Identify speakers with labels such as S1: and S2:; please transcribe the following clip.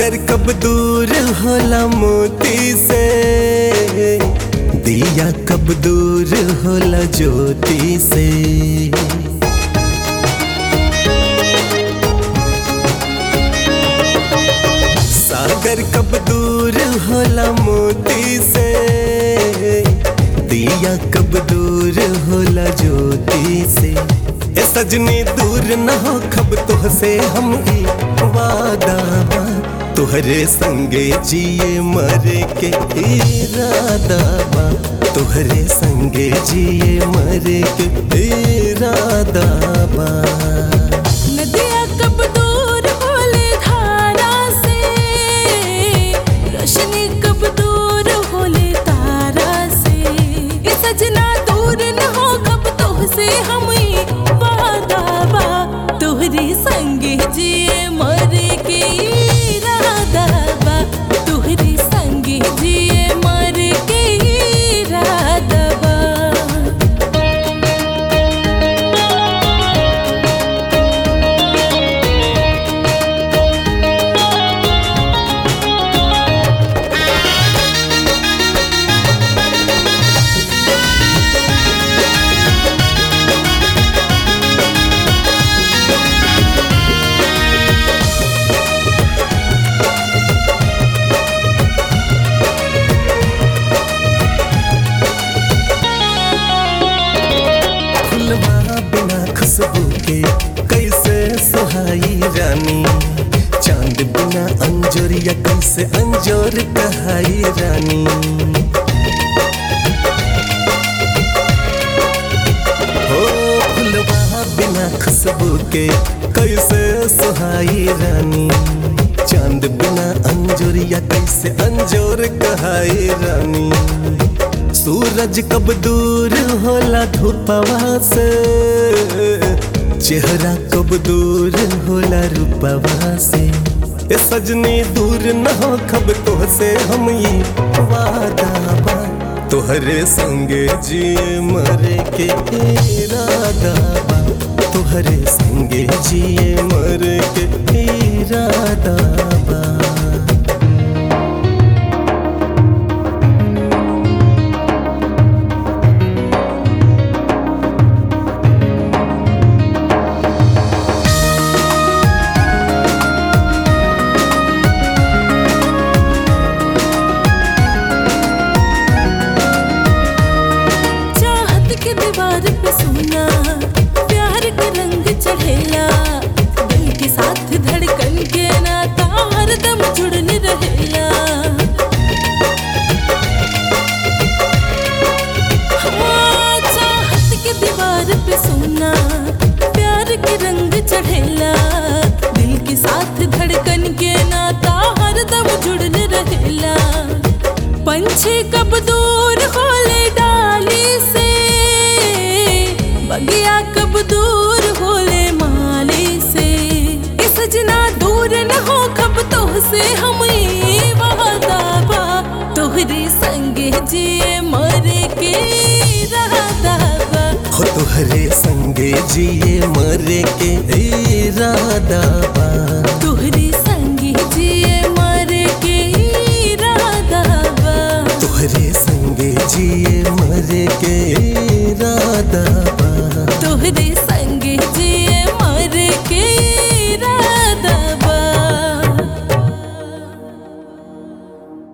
S1: सागर कब दूर होला मोती से दिया कब दूर होला ज्योति से सागर कब दूर होला मोती से दिया कब दूर होला ज्योति से ए सजनी दूर न हो खब तुह से हम ई वादा बा तुहरे संगे जिए मरे के इरादा बा तुहरे संगे जिए मरे के इरादा बा
S2: नदिया कब दूर होले धारा से रोशनी कब दूर होले तारा से ये सजना दूर न हो कब तोह से हम ई वादा बा तोहरे संगे जिए मरे के इरादा बा तोहरे संगे जिए मरे के इरादा बा
S1: फुलवा बिना खुशबू के कैसे सुहाई रानी चांद बिना अंजोरिया कैसे अंजोर कहाई रानी हो फुलवा बिना खुशबू के कैसे सुहाई रानी चांद बिना अंजोरिया कैसे अंजोर कहाई रानी सूरज कब दूर होला धूपवा से चेहरा कब दूर होला रूपवा से ए सजनी दूर न हो खब तो से हम ये वादा बा तोहरे संगे जिए मरे के इरादा बा तोहरे संगे जिए मरे के इरादा बा
S2: चाहत के दीवार पे सोना प्यार के रंग चढ़ेला दिल के साथ धड़कन के नाता हरदम जुड़ल रहेला हाँ, चाहत के दीवार पे सोना प्यार के रंग चढ़ेला दिल के साथ धड़कन के नाता हरदम जुड़ल रहेला पंछी कब दूर होले डाली से बगिया कब दूर होले माली से इस सजना दूर न हो कब तोह से हम ई वादा बा तोहरे संगे जिए मरे के रहता बा
S1: हो तुहरे संगे जिए मरे के इरादा